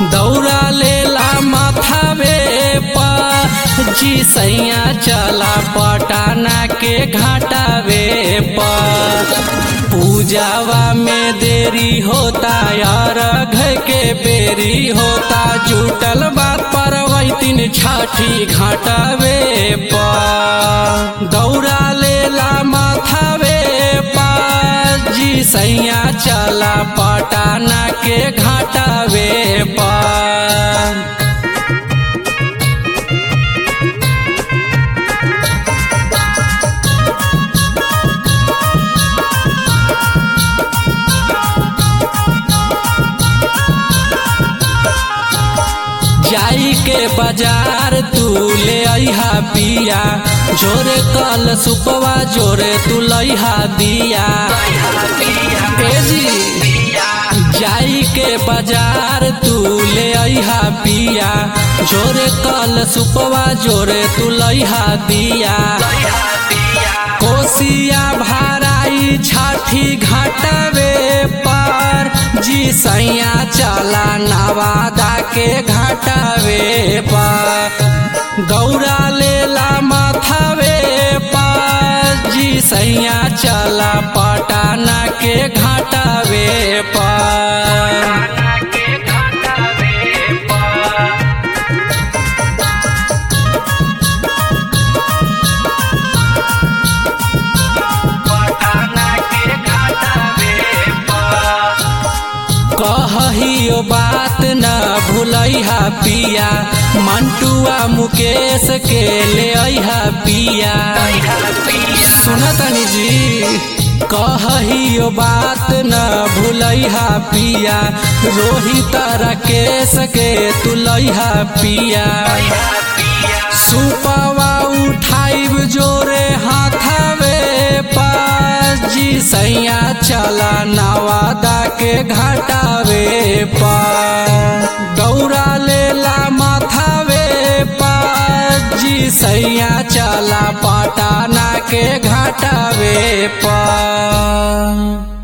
दौड़ा लेला माथावे पर जी सैया चला पटाना के घाटावे पर पूजावा में देरी होता यार घर के बेरी होता जुटल बात पर तीन छाठी घाटावे पर दौड़ा लेला माथावे पर जी सैया चला पटाना के घाटावे पर जाई के बाजार तू ले अहा पिया जोरे कल सुपवा जोरे तू लइहा दिया ए जी जाई के बाजार तू ले अहा पिया जोरे कल सुपवा जोरे तू लइहा दिया कोसिया भाराई छाठी घाटवे पर जी सैया चला नवादा के घाटवे पर गौरा लेला माथावे पर जी सैया चला पटाना के घाटवे पर कहियो बात न भूलैहा पिया मंटुआ मुकेश के ले अहा पिया सुनतनी जी कहियो बात न भूलैहा पिया रोहित राकेश के तुलैहा पिया सुपवा उठाइब जोरे हाथावे पास जी सैया चला नवादा के घाटावे पर दौड़ा लेला माथावे पास जी सैया चला पटाना के घाटावे पर